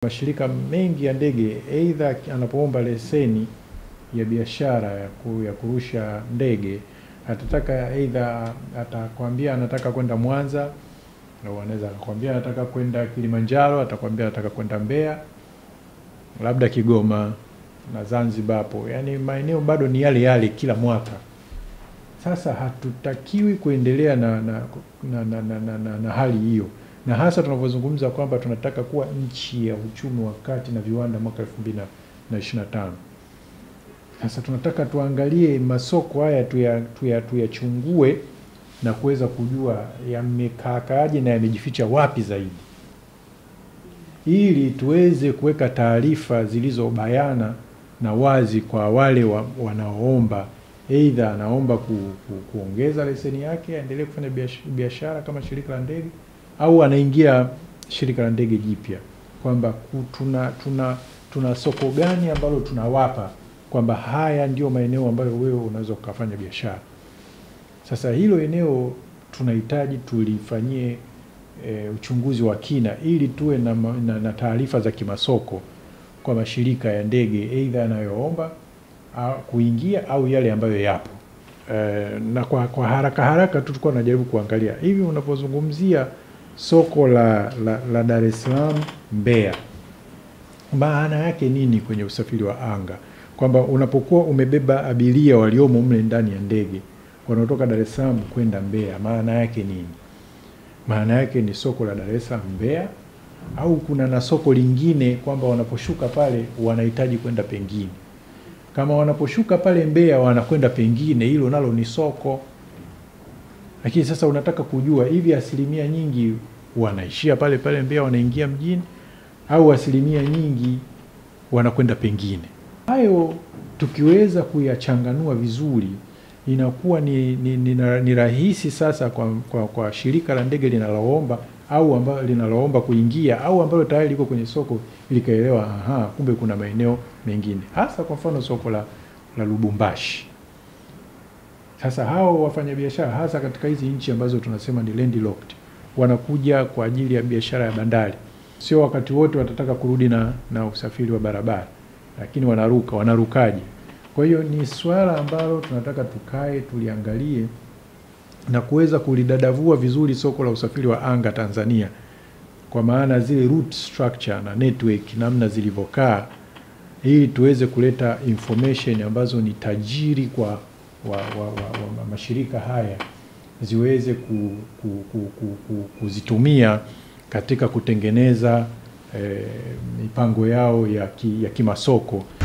Mashirika mengi ya ndege aidha anapoomba leseni ya biashara ya, ku, ya kurusha ndege atataka aidha atakwambia anataka kwenda Mwanza au anaweza akakwambia anataka kwenda Kilimanjaro, atakwambia anataka kwenda Mbeya, labda Kigoma na Zanzibar hapo, yaani maeneo bado ni yale yale kila mwaka. Sasa hatutakiwi kuendelea na, na, na, na, na, na, na, na hali hiyo, na hasa tunavyozungumza kwamba tunataka kuwa nchi ya uchumi wa kati na viwanda mwaka elfu mbili na ishirini na tano. Sasa tunataka tuangalie masoko haya tuyachungue tuya, tuya na kuweza kujua yamekaakaaje na yamejificha wapi zaidi, ili tuweze kuweka taarifa zilizobayana na wazi kwa wale wa, wanaoomba aidha anaomba ku, ku, kuongeza leseni yake aendelee kufanya biashara kama shirika la ndege au anaingia shirika la ndege jipya, kwamba tuna, tuna, tuna soko gani ambalo tunawapa kwamba haya ndio maeneo ambayo wewe unaweza ukafanya biashara. Sasa hilo eneo tunahitaji tulifanyie e, uchunguzi wa kina ili tuwe na, na, na taarifa za kimasoko kwa mashirika ya ndege aidha yanayoomba kuingia au yale ambayo yapo. E, na kwa, kwa haraka haraka tu tulikuwa tunajaribu kuangalia hivi unapozungumzia soko la, la, la Dar es Salaam Mbeya, maana yake nini kwenye usafiri wa anga? Kwamba unapokuwa umebeba abiria waliomo mle ndani ya ndege wanaotoka Dar es Salaam kwenda Mbeya, maana yake nini? Maana yake ni soko la Dar es Salaam Mbeya, au kuna na soko lingine kwamba wanaposhuka pale wanahitaji kwenda pengine. Kama wanaposhuka pale Mbeya wanakwenda pengine, hilo nalo ni soko. Lakini sasa unataka kujua hivi asilimia nyingi wanaishia pale pale Mbeya, wanaingia mjini, au asilimia nyingi wanakwenda pengine. Hayo tukiweza kuyachanganua vizuri inakuwa ni, ni, ni, ni rahisi sasa kwa, kwa, kwa shirika la ndege linaloomba au ambalo linaloomba kuingia au ambalo tayari liko kwenye soko likaelewa, aha, kumbe kuna maeneo mengine, hasa kwa mfano soko la, la Lubumbashi. Sasa hao wafanyabiashara hasa katika hizi nchi ambazo tunasema ni landlocked, wanakuja kwa ajili ya biashara ya bandari, sio wakati wote watataka kurudi na, na usafiri wa barabara, lakini wanaruka, wanarukaje? Kwa hiyo ni swala ambalo tunataka tukae tuliangalie na kuweza kulidadavua vizuri soko la usafiri wa anga Tanzania, kwa maana zile route structure na network namna zilivyokaa, ili tuweze kuleta information ambazo ni tajiri kwa wa, wa, wa, wa mashirika haya ziweze ku, ku, ku, ku, ku, kuzitumia katika kutengeneza eh, mipango yao ya, ki, ya kimasoko.